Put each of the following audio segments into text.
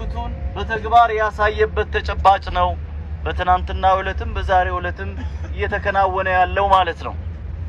ጉጉቱን በተግባር ያሳየበት ተጨባጭ ነው። በትናንትና ዕለትም በዛሬው ዕለትም እየተከናወነ ያለው ማለት ነው።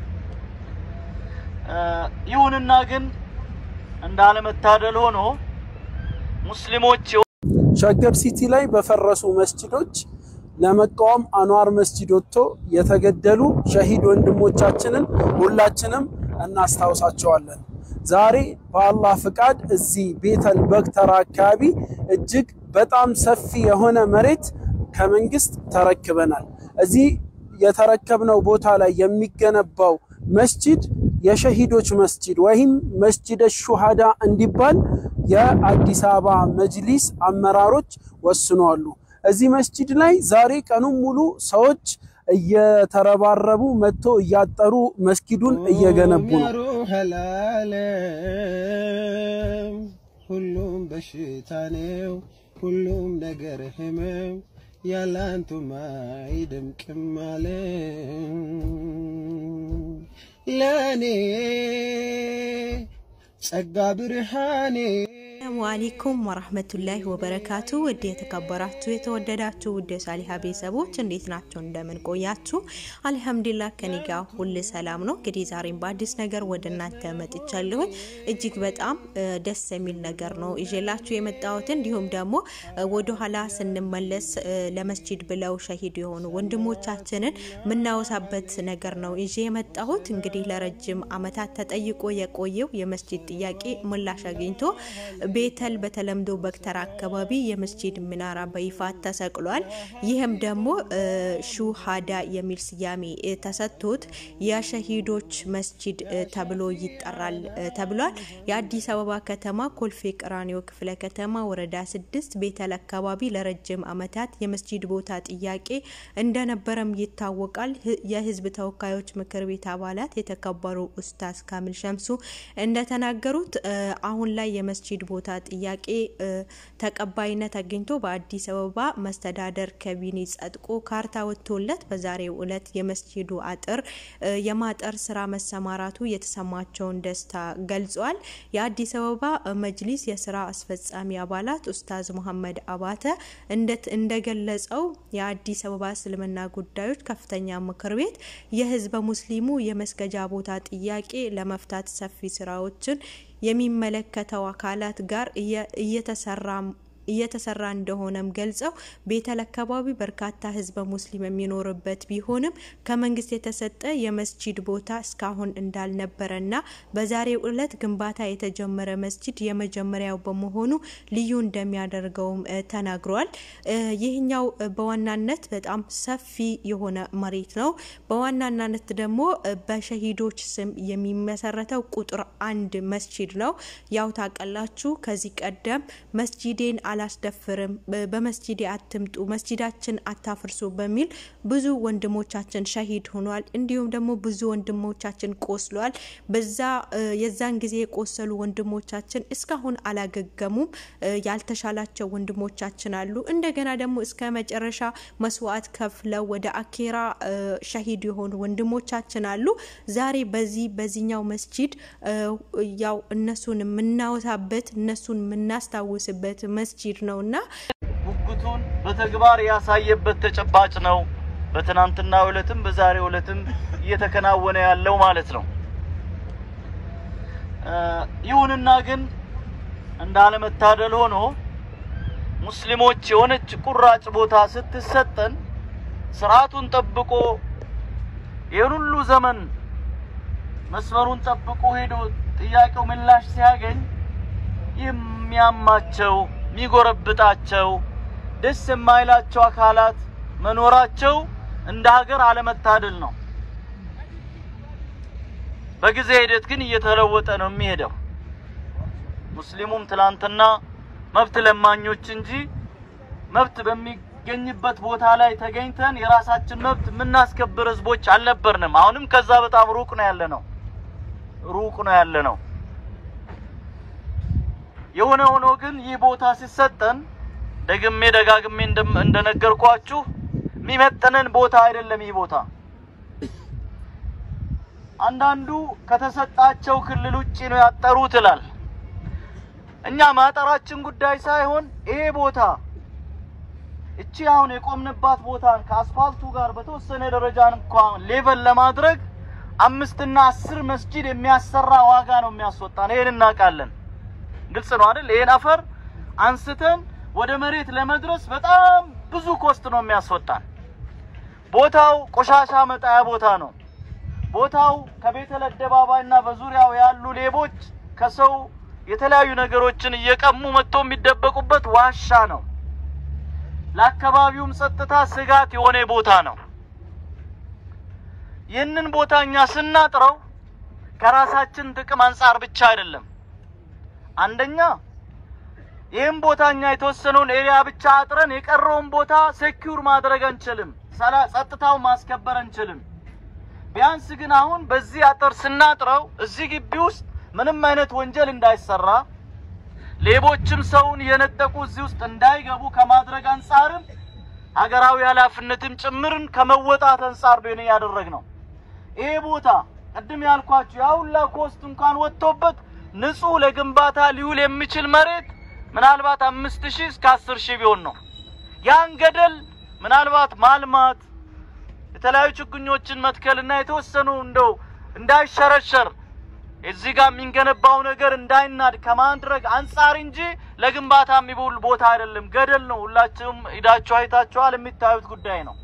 ይሁንና ግን እንዳለመታደል ሆኖ ሙስሊሞች ሸገር ሲቲ ላይ በፈረሱ መስጂዶች ለመቃወም አንዋር መስጂድ ወጥቶ የተገደሉ ሸሂድ ወንድሞቻችንን ሁላችንም እናስታውሳቸዋለን። ዛሬ በአላህ ፍቃድ እዚህ ቤተል በግተራ አካባቢ እጅግ በጣም ሰፊ የሆነ መሬት ከመንግስት ተረክበናል። እዚህ የተረከብነው ቦታ ላይ የሚገነባው መስጂድ የሸሂዶች መስጂድ ወይም መስጂደ ሹሃዳ እንዲባል የአዲስ አበባ መጅሊስ አመራሮች ወስነዋል። እዚህ መስጂድ ላይ ዛሬ ቀኑን ሙሉ ሰዎች እየተረባረቡ መጥቶ እያጠሩ መስጊዱን እየገነቡ ነው። ሁሉም በሽታ ነው፣ ሁሉም ነገር ህመም ያላንቱማ አይደምቅም አለ ለኔ ጸጋ ብርሃኔ ሰላሙ አለይኩም ወራህመቱላሂ ወበረካቱ። ውድ የተከበራችሁ የተወደዳችሁ ውድ የሳሊሃ ቤተሰቦች እንዴት ናቸው? እንደምን ቆያችሁ? አልሐምዱሊላህ ከኔ ጋር ሁል ሰላም ነው። እንግዲህ ዛሬም በአዲስ ነገር ወደ እናንተ መጥቻለሁኝ። እጅግ በጣም ደስ የሚል ነገር ነው ይዤላችሁ የመጣሁት። እንዲሁም ደግሞ ወደኋላ ስንመለስ ለመስጂድ ብለው ሸሂድ የሆኑ ወንድሞቻችንን የምናወሳበት ነገር ነው ይዤ የመጣሁት። እንግዲህ ለረጅም ዓመታት ተጠይቆ የቆየው የመስጂድ ጥያቄ ምላሽ አግኝቶ ቤተል በተለምዶ በግተራ አካባቢ የመስጂድ ሚናራ በይፋ ተሰቅሏል። ይህም ደግሞ ሹሃዳ የሚል ስያሜ ተሰጥቶት የሸሂዶች መስጂድ ተብሎ ይጠራል ተብሏል። የአዲስ አበባ ከተማ ኮልፌ ቀራኒዮ ክፍለ ከተማ ወረዳ ስድስት ቤተል አካባቢ ለረጅም ዓመታት የመስጂድ ቦታ ጥያቄ እንደነበረም ይታወቃል። የህዝብ ተወካዮች ምክር ቤት አባላት የተከበሩ ኡስታዝ ካሚል ሸምሱ እንደተናገሩት አሁን ላይ የመስጂድ ቦታ ጥያቄ ተቀባይነት አግኝቶ በአዲስ አበባ መስተዳደር ካቢኔ ጸድቆ ካርታ ወጥቶለት በዛሬው ዕለት የመስጂዱ አጥር የማጠር ስራ መሰማራቱ የተሰማቸውን ደስታ ገልጿል። የአዲስ አበባ መጅሊስ የስራ አስፈጻሚ አባላት ኡስታዝ መሐመድ አባተ እንደገለጸው የአዲስ አበባ እስልምና ጉዳዮች ከፍተኛ ምክር ቤት የህዝበ ሙስሊሙ የመስገጃ ቦታ ጥያቄ ለመፍታት ሰፊ ስራዎችን የሚመለከተው አካላት ጋር እየተሰራ እየተሰራ እንደሆነም ገልጸው ቤተል አካባቢ በርካታ ህዝበ ሙስሊም የሚኖርበት ቢሆንም ከመንግስት የተሰጠ የመስጂድ ቦታ እስካሁን እንዳልነበረና በዛሬው ዕለት ግንባታ የተጀመረ መስጂድ የመጀመሪያው በመሆኑ ልዩ እንደሚያደርገውም ተናግሯል። ይህኛው በዋናነት በጣም ሰፊ የሆነ መሬት ነው። በዋናነት ደግሞ በሸሂዶች ስም የሚመሰረተው ቁጥር አንድ መስጂድ ነው። ያው ታውቃላችሁ ከዚህ ቀደም መስጂዴን አላስደፍርም፣ በመስጂዴ አትምጡ፣ መስጂዳችን አታፍርሱ በሚል ብዙ ወንድሞቻችን ሸሂድ ሆኗል። እንዲሁም ደግሞ ብዙ ወንድሞቻችን ቆስሏል። በዛ የዛን ጊዜ የቆሰሉ ወንድሞቻችን እስካሁን አላገገሙም። ያልተሻላቸው ወንድሞቻችን አሉ። እንደገና ደግሞ እስከ መጨረሻ መስዋዕት ከፍለው ወደ አኬራ ሸሂድ የሆኑ ወንድሞቻችን አሉ። ዛሬ በዚህ በዚህኛው መስጂድ ያው እነሱን የምናወሳበት እነሱን የምናስታውስበት መስጂድ ነው እና ጉጉቱን በተግባር ያሳየበት ተጨባጭ ነው። በትናንትና ዕለትም በዛሬው ዕለትም እየተከናወነ ያለው ማለት ነው። ይሁንና ግን እንዳለመታደል ሆኖ ሙስሊሞች የሆነች ቁራጭ ቦታ ስትሰጠን ስርዓቱን ጠብቆ ይህን ሁሉ ዘመን መስመሩን ጠብቆ ሄዶ ጥያቄው ምላሽ ሲያገኝ የሚያማቸው የሚጎረብጣቸው ደስ የማይላቸው አካላት መኖራቸው እንደ ሀገር አለመታደል ነው። በጊዜ ሂደት ግን እየተለወጠ ነው የሚሄደው። ሙስሊሙም ትላንትና መብት ለማኞች እንጂ መብት በሚገኝበት ቦታ ላይ ተገኝተን የራሳችን መብት የምናስከብር ህዝቦች አልነበርንም። አሁንም ከዛ በጣም ሩቅ ነው ያለ ነው ሩቅ ነው ያለ ነው። የሆነ ሆኖ ግን ይህ ቦታ ሲሰጠን ደግሜ ደጋግሜ እንደነገርኳችሁ የሚመጥነን ቦታ አይደለም። ይህ ቦታ አንዳንዱ ከተሰጣቸው ክልል ውጭ ነው ያጠሩት ይላል። እኛ ማጠራችን ጉዳይ ሳይሆን ይሄ ቦታ እቺ አሁን የቆምንባት ቦታን ከአስፋልቱ ጋር በተወሰነ ደረጃ እንኳን ሌቨል ለማድረግ አምስትና አስር መስጂድ የሚያሰራ ዋጋ ነው የሚያስወጣን። ይሄን እናውቃለን። ግልጽ ነው አይደል? ይሄን አፈር አንስተን ወደ መሬት ለመድረስ በጣም ብዙ ኮስት ነው የሚያስወጣን። ቦታው ቆሻሻ መጣያ ቦታ ነው። ቦታው ከቤተል አደባባይ እና በዙሪያው ያሉ ሌቦች ከሰው የተለያዩ ነገሮችን እየቀሙ መጥቶ የሚደበቁበት ዋሻ ነው። ለአካባቢውም ጸጥታ ስጋት የሆነ ቦታ ነው። ይህንን ቦታ እኛ ስናጥረው ከራሳችን ጥቅም አንጻር ብቻ አይደለም። አንደኛ ይህም ቦታ እኛ የተወሰነውን ኤሪያ ብቻ አጥረን የቀረውን ቦታ ሴኪውር ማድረግ አንችልም። ሰላ- ጸጥታውን ማስከበር አንችልም። ቢያንስ ግን አሁን በዚህ አጥር ስናጥረው እዚህ ግቢ ውስጥ ምንም አይነት ወንጀል እንዳይሰራ ሌቦችም ሰውን እየነጠቁ እዚህ ውስጥ እንዳይገቡ ከማድረግ አንጻርም ሀገራዊ ኃላፊነትም ጭምርን ከመወጣት አንጻር ነው ያደረግ ነው። ይሄ ቦታ ቅድም ያልኳችሁ ያ ሁላ ኮስት እንኳን ወጥቶበት ንጹህ ለግንባታ ሊውል የሚችል መሬት ምናልባት አምስት ሺህ እስከ አስር ሺህ ቢሆን ነው። ያን ገደል ምናልባት ማልማት የተለያዩ ችግኞችን መትከልና የተወሰኑ እንደው እንዳይሸረሸር እዚህ ጋር የሚንገነባው ነገር እንዳይናድ ከማድረግ አንጻር እንጂ ለግንባታ የሚውል ቦታ አይደለም። ገደል ነው። ሁላችሁም ሂዳችሁ አይታችኋል። የሚታዩት ጉዳይ ነው።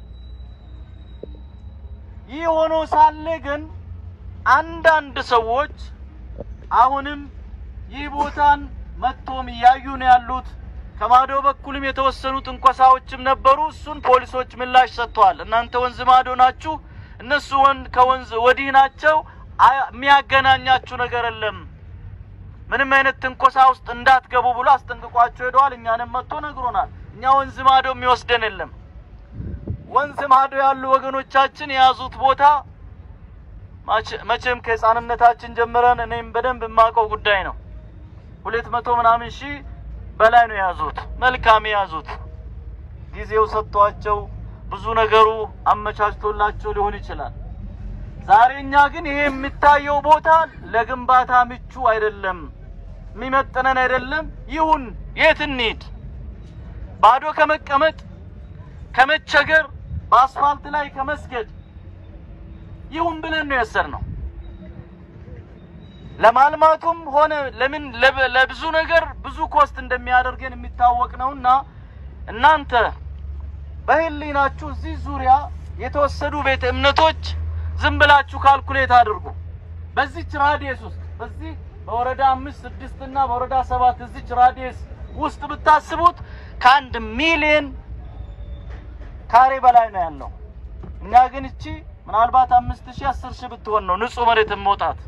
ይህ ሆኖ ሳለ ግን አንዳንድ ሰዎች አሁንም ይህ ቦታን መጥቶም እያዩ ነው ያሉት። ከማዶ በኩልም የተወሰኑ ትንኮሳዎችም ነበሩ። እሱን ፖሊሶች ምላሽ ሰጥተዋል። እናንተ ወንዝ ማዶ ናችሁ፣ እነሱ ወንድ ከወንዝ ወዲህ ናቸው። አያ- የሚያገናኛችሁ ነገር የለም። ምንም አይነት ትንኮሳ ውስጥ እንዳትገቡ ብሎ አስጠንቅቋቸው ሄደዋል። እኛንም መጥቶ ነግሮናል። እኛ ወንዝ ማዶ የሚወስደን የለም። ወንዝ ማዶ ያሉ ወገኖቻችን የያዙት ቦታ ማች- መቼም ከህፃንነታችን ጀምረን እኔም በደንብ የማውቀው ጉዳይ ነው። ሁለት መቶ ምናምን ሺህ በላይ ነው የያዙት። መልካም የያዙት ጊዜው ሰጥቷቸው ብዙ ነገሩ አመቻችቶላቸው ሊሆን ይችላል። ዛሬ እኛ ግን ይሄ የሚታየው ቦታ ለግንባታ ምቹ አይደለም፣ የሚመጥነን አይደለም። ይሁን የት እንሂድ? ባዶ ከመቀመጥ ከመቸገር በአስፋልት ላይ ከመስገድ ይሁን ብለን ነው የወሰድነው። ለማልማቱም ሆነ ለምን ለብ- ለብዙ ነገር ብዙ ኮስት እንደሚያደርገን የሚታወቅ ነውና እናንተ በህሊናችሁ እዚህ ዙሪያ የተወሰዱ ቤተ እምነቶች ዝም ብላችሁ ካልኩሌት አድርጉ። በዚች ራዲየስ ውስጥ በዚህ በወረዳ አምስት ስድስት እና በወረዳ ሰባት እዚች ራዲየስ ውስጥ ብታስቡት ከአንድ ሚሊዮን ካሬ በላይ ነው ያለው። እኛ ግን እቺ ምናልባት አምስት ሺህ አስር ሺህ ብትሆን ነው ንጹህ መሬት መውጣት።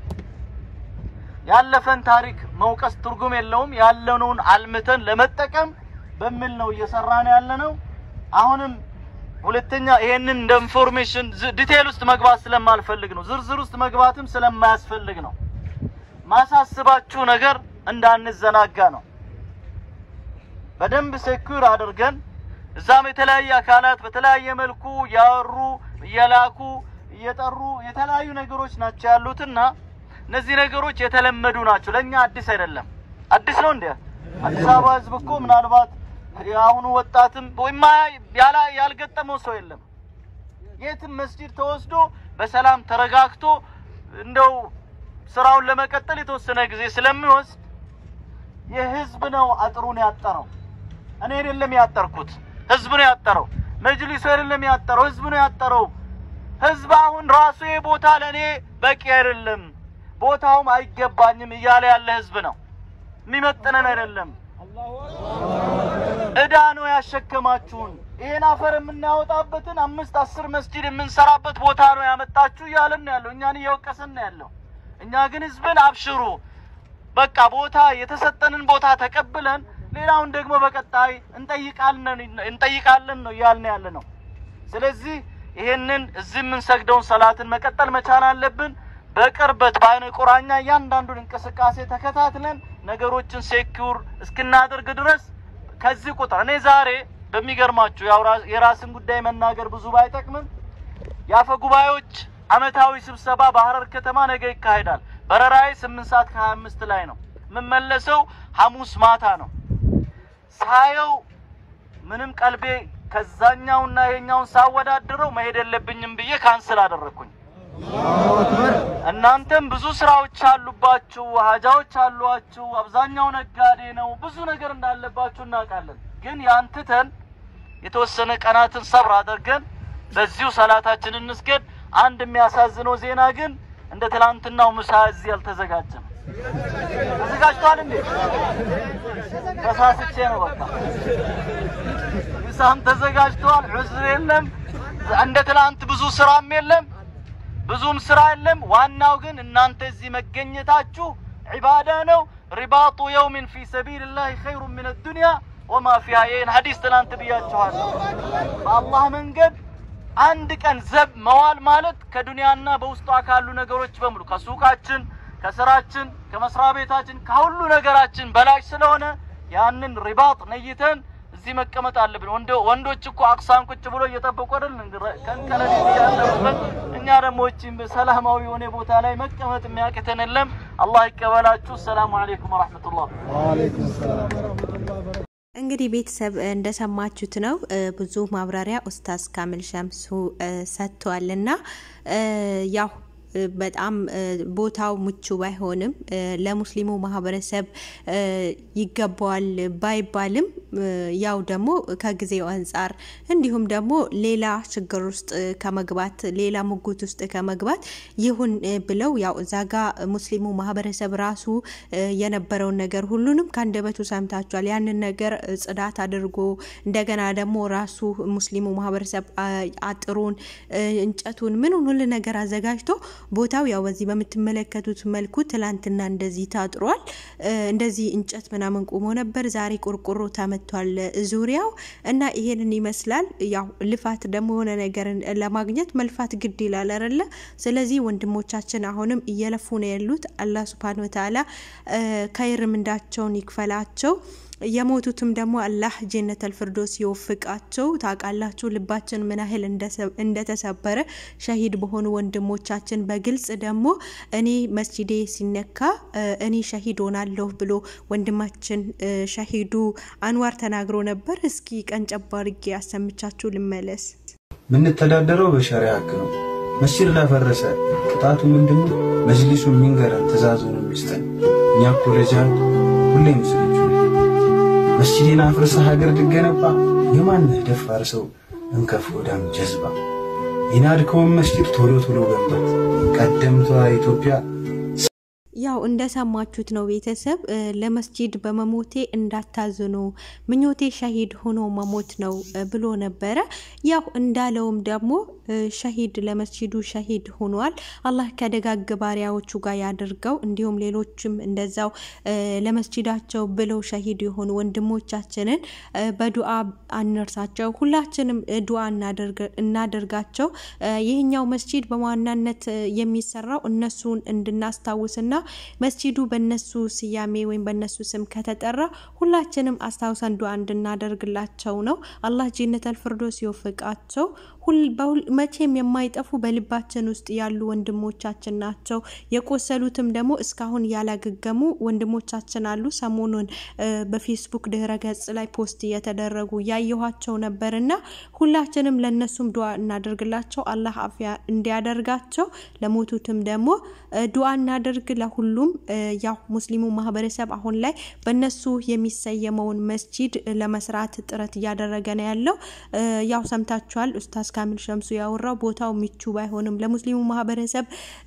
ያለፈን ታሪክ መውቀስ ትርጉም የለውም። ያለነውን አልምተን ለመጠቀም በሚል ነው እየሰራን ያለ ነው። አሁንም ሁለተኛ ይሄንን እንደ ኢንፎርሜሽን ዲቴል ውስጥ መግባት ስለማልፈልግ ነው። ዝርዝር ውስጥ መግባትም ስለማያስፈልግ ነው። ማሳስባችሁ ነገር እንዳንዘናጋ ነው። በደንብ ሴኩር አድርገን እዛም የተለያየ አካላት በተለያየ መልኩ ያወሩ እየላኩ እየጠሩ የተለያዩ ነገሮች ናቸው ያሉትና እነዚህ ነገሮች የተለመዱ ናቸው። ለእኛ አዲስ አይደለም። አዲስ ነው እንዴ? አዲስ አበባ ህዝብ እኮ ምናልባት የአሁኑ ወጣትም ወይም ያላ ያልገጠመው ሰው የለም። የትም መስጂድ ተወስዶ በሰላም ተረጋግቶ እንደው ስራውን ለመቀጠል የተወሰነ ጊዜ ስለሚወስድ የህዝብ ነው አጥሩን ያጠረው። እኔ አይደለም ያጠርኩት፣ ህዝብ ነው ያጠረው። መጅሊሱ አይደለም ያጠረው፣ ህዝብ ነው ያጠረው። ህዝብ አሁን ራሱ ይሄ ቦታ ለእኔ በቂ አይደለም፣ ቦታውም አይገባኝም እያለ ያለ ህዝብ ነው። የሚመጥነን አይደለም። እዳ ነው ያሸከማችሁን። ይሄን አፈር የምናወጣበትን አምስት አስር መስጂድ የምንሰራበት ቦታ ነው ያመጣችሁ እያለን ነው ያለው። እኛን እየወቀሰን ነው ያለው። እኛ ግን ህዝብን አብሽሩ፣ በቃ ቦታ የተሰጠንን ቦታ ተቀብለን ሌላውን ደግሞ በቀጣይ እንጠይቃለን እንጠይቃለን ነው እያልን ያለ ነው። ስለዚህ ይሄንን እዚህ የምንሰግደውን ሰላትን መቀጠል መቻል አለብን። በቅርበት በአይነ ቁራኛ እያንዳንዱን እንቅስቃሴ ተከታትለን ነገሮችን ሴኪውር እስክናደርግ ድረስ ከዚህ ቁጥር እኔ ዛሬ በሚገርማችሁ ያው ራ- የራስን ጉዳይ መናገር ብዙ ባይጠቅምም የአፈ ጉባኤዎች አመታዊ ስብሰባ በሀረር ከተማ ነገ ይካሄዳል። በረራዬ ስምንት ሰዓት ከሀያ አምስት ላይ ነው። የምመለሰው ሐሙስ ማታ ነው። ሳየው ምንም ቀልቤ ከዛኛውና ይሄኛውን ሳወዳድረው መሄድ የለብኝም ብዬ ካንስል አደረግኩኝ። እናንተም ብዙ ስራዎች አሉባችሁ፣ ሀጃዎች አሏችሁ፣ አብዛኛው ነጋዴ ነው፣ ብዙ ነገር እንዳለባችሁ እናውቃለን። ግን ያንትተን የተወሰነ ቀናትን ሰብር አድርገን በዚሁ ሰላታችን እንስገድ። አንድ የሚያሳዝነው ዜና ግን እንደ ትላንትናው ምሳ እዚህ አልተዘጋጀም። ተዘጋጅቷል እንዴ? ተሳስቼ ነው በቃ ምሳም ተዘጋጅቷል። ዑዝር የለም። እንደ ትላንት ብዙ ስራም የለም፣ ብዙም ስራ የለም። ዋናው ግን እናንተ እዚህ መገኘታችሁ ዒባዳ ነው። ሪባጡ የውሚን ፊ ሰቢልላህ ኸይሩ ምን ዱንያ ወማ ፊሃ። ይህን ሐዲስ ትናንት ብያችኋለሁ። በአላህ መንገድ አንድ ቀን ዘብ መዋል ማለት ከዱንያና በውስጧ ካሉ ነገሮች በሙሉ ከሱቃችን፣ ከስራችን፣ ከመስሪያ ቤታችን ከሁሉ ነገራችን በላጭ ስለሆነ ያንን ሪባጥ ነይተን እዚህ መቀመጥ አለብን። ወንዶች እኮ አቅሳን ቁጭ ብሎ እየጠበቁ አይደል ከንቀለል ያለበት። እኛ ደግሞ እቺም ሰላማዊ የሆነ ቦታ ላይ መቀመጥ የሚያቅተን የለም። አላህ ይቀበላችሁ። ሰላሙ አለይኩም ወራህመቱላህ። ወአለይኩም ሰላም ወረህመቱላህ። እንግዲህ ቤተሰብ እንደሰማችሁት ነው። ብዙ ማብራሪያ ኡስታዝ ካሚል ሸምሱ ሰጥቷልና ያው በጣም ቦታው ምቹ ባይሆንም ለሙስሊሙ ማህበረሰብ ይገባዋል ባይባልም ያው ደግሞ ከጊዜው አንጻር እንዲሁም ደግሞ ሌላ ችግር ውስጥ ከመግባት ሌላ ሙጉት ውስጥ ከመግባት ይሁን ብለው ያው እዛ ጋ ሙስሊሙ ማህበረሰብ ራሱ የነበረውን ነገር ሁሉንም ከአንደበቱ ሰምታችኋል። ያንን ነገር ጽዳት አድርጎ እንደገና ደግሞ ራሱ ሙስሊሙ ማህበረሰብ አጥሩን፣ እንጨቱን፣ ምኑን ሁሉ ነገር አዘጋጅቶ ቦታው ያው በዚህ በምትመለከቱት መልኩ ትላንትና እንደዚህ ታጥሯል። እንደዚህ እንጨት ምናምን ቆሞ ነበር። ዛሬ ቆርቆሮ ተመቷል ዙሪያው እና ይሄንን ይመስላል። ያው ልፋት ደግሞ የሆነ ነገርን ለማግኘት መልፋት ግድ ይላል አይደለ? ስለዚህ ወንድሞቻችን አሁንም እየለፉ ነው ያሉት። አላህ ሱብሃነሁ ወተዓላ ከይር ምንዳቸውን ይክፈላቸው። የሞቱትም ደግሞ አላህ ጀነተል ፊርዶስ ይወፍቃቸው። ታውቃላችሁ ልባችን ምን ያህል እንደተሰበረ ሸሂድ በሆኑ ወንድሞቻችን በግልጽ ደግሞ እኔ መስጂዴ ሲነካ እኔ ሸሂድ ሆናለሁ ብሎ ወንድማችን ሸሂዱ አንዋር ተናግሮ ነበር። እስኪ ቀንጨብ አድርጌ አሰምቻችሁ ልመለስ። የምንተዳደረው በሸሪያ ህግ ነው። መስጂድ ላፈረሰ ቅጣቱ ምንድነው? መጅሊሱ የሚንገረን ትእዛዙን የሚስጠን እኛ እኮ ለጂሃድ ሁሌ ሙስሊሞች መስጂድን አፍርሰህ ሀገር ልገነባ የማንህ ደፋር ሰው እንከፍ ወዳም ጀዝባ የናድከውን መስጂድ ቶሎ ቶሎ ገንባት ቀደምቷ ኢትዮጵያ ያው እንደሰማችሁት ነው ቤተሰብ። ለመስጂድ በመሞቴ እንዳታዝኑ ምኞቴ ሸሂድ ሆኖ መሞት ነው ብሎ ነበረ። ያው እንዳለውም ደግሞ ሸሂድ ለመስጂዱ ሸሂድ ሆኗል። አላህ ከደጋግ ባሪያዎቹ ጋር ያድርገው። እንዲሁም ሌሎችም እንደዛው ለመስጂዳቸው ብለው ሸሂድ የሆኑ ወንድሞቻችንን በዱዓ አንርሳቸው። ሁላችንም ዱዓ እናደርጋቸው። ይህኛው መስጂድ በዋናነት የሚሰራው እነሱን እንድናስታውስና መስጂዱ በነሱ ስያሜ ወይም በነሱ ስም ከተጠራ ሁላችንም አስታውሰን ዱዓ እንድናደርግላቸው ነው። አላህ ጀነተል ፊርዶስ ይወፍቃቸው። መቼም የማይጠፉ በልባችን ውስጥ ያሉ ወንድሞቻችን ናቸው። የቆሰሉትም ደግሞ እስካሁን ያላገገሙ ወንድሞቻችን አሉ። ሰሞኑን በፌስቡክ ድህረ ገጽ ላይ ፖስት እየተደረጉ ያየኋቸው ነበር እና ሁላችንም ለነሱም ዱዓ እናደርግላቸው፣ አላህ አፍያ እንዲያደርጋቸው። ለሞቱትም ደግሞ ዱዓ እናደርግ። ለሁሉም ያው ሙስሊሙ ማህበረሰብ አሁን ላይ በነሱ የሚሰየመውን መስጂድ ለመስራት ጥረት እያደረገ ነው ያለው። ያው ሰምታችኋል ኡስታዝ ካሚል ሸምሱ ያወራው ቦታው ምቹ ባይሆንም ለሙስሊሙ ማህበረሰብ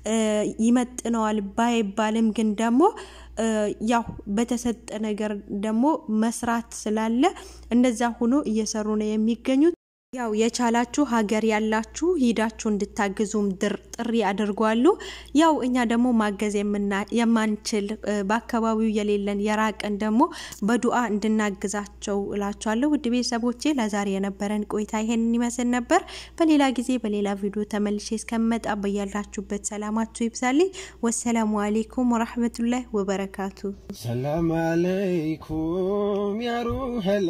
ይመጥነዋል ባይባልም ግን ደግሞ ያው በተሰጠ ነገር ደግሞ መስራት ስላለ እንደዛ ሆኖ እየሰሩ ነው የሚገኙት። ያው የቻላችሁ ሀገር ያላችሁ ሂዳችሁ እንድታግዙም ጥሪ አድርጓሉ። ያው እኛ ደግሞ ማገዝ የማንችል በአካባቢው የሌለን የራቀን ደግሞ በዱዓ እንድናግዛቸው እላችኋለሁ። ውድ ቤተሰቦቼ ለዛሬ የነበረን ቆይታ ይሄንን ይመስል ነበር። በሌላ ጊዜ በሌላ ቪዲዮ ተመልሼ እስከመጣ በያላችሁበት ሰላማችሁ ይብዛልኝ። ወሰላሙ አሌይኩም ወራህመቱላህ ወበረካቱ። ሰላም አለይኩም ያ ሩሐል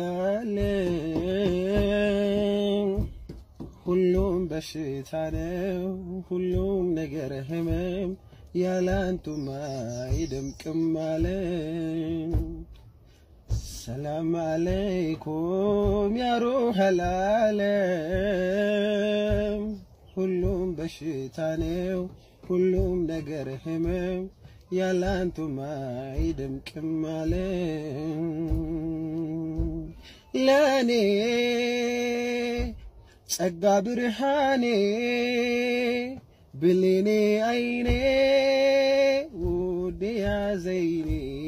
ዓለም ሁሉም በሽታ ነው፣ ሁሉም ነገር ህመም ያላንቱማ አይደምቅም ዓለም። ሰላም አለይኩም ያ ሩሐል ዓለም። ሁሉም በሽታ ነው፣ ሁሉም ነገር ህመም ያላንቱማ አይደምቅም ዓለም። ለኔ ጸጋ ብርሃኔ ብሌኔ አይኔ ውድ ያዘይኔ